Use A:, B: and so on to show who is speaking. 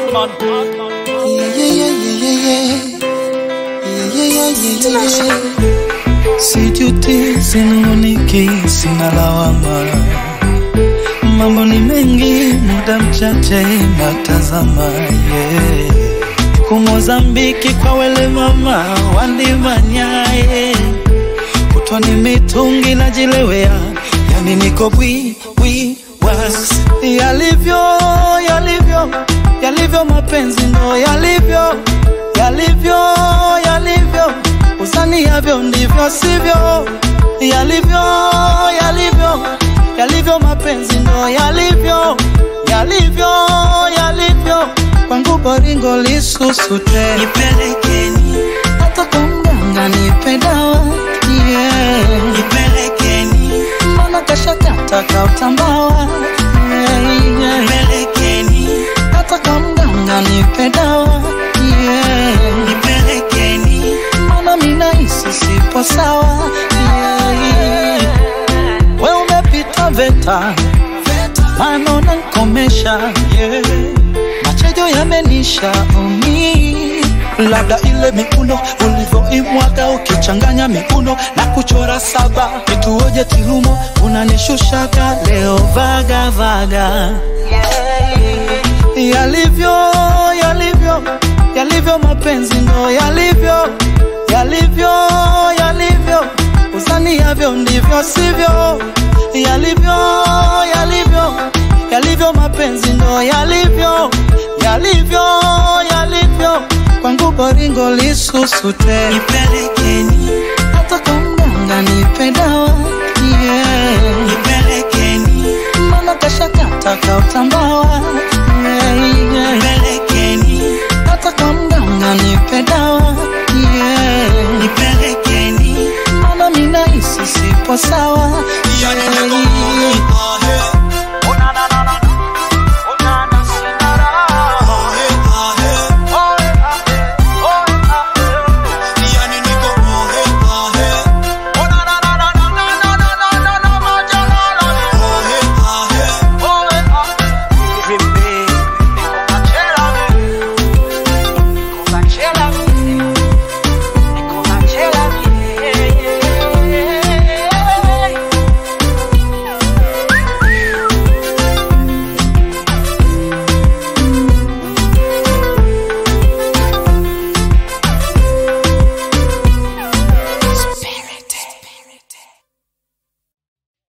A: Badman.
B: Yeah, yeah, yeah, yeah, yeah. Yeah, yeah, yeah, yeah, yeah. Sijuti, sinunguniki, sina lawama. Mambo ni mengi, muda mchache natazama. Yeah. Kumozambiki kwa wele mama wandimanyaye kutwa ni mitungi najilewea, yani niko bwi bwi was yalivyo yalivyo yalivyo mapenzi ndo yalivyo yalivyo yalivyo usani yavyo ndivyo sivyo yalivyo yalivyo yalivyo mapenzi ndo yalivyo yalivyo yalivyo kwangu boringo lisusute
C: Nipelekeni,
B: hata kwa mganga nipe dawa yeah.
C: nipelekeni,
B: mbona kashakata kautambawa yeah, yeah.
C: nipelekeni,
B: hata kwa mganga nipe dawa yeah.
C: nipelekeni,
B: mbona minahisi sipo sawa yeah. we umepita veta mano nankomesha yeah. machejo yamenisha umi labda ile miuno ulivyoimwaga ukichanganya miuno na kuchora saba nituoje tilumo unanishushaga leo vaga vaga yalivyo yalivyo yalivyo mapenzi ndo yalivyo yalivyo yalivyo usani yavyo ndivyo sivyo yalivyo yalivyo yalivyo mapenzi ndo yalivyo yalivyo yalivyo kwangu boringo lisusute
C: nipelekeni,
B: hata kwa mganga nipe dawa yeah.
C: nipelekeni,
B: mbona kashakata kautambawa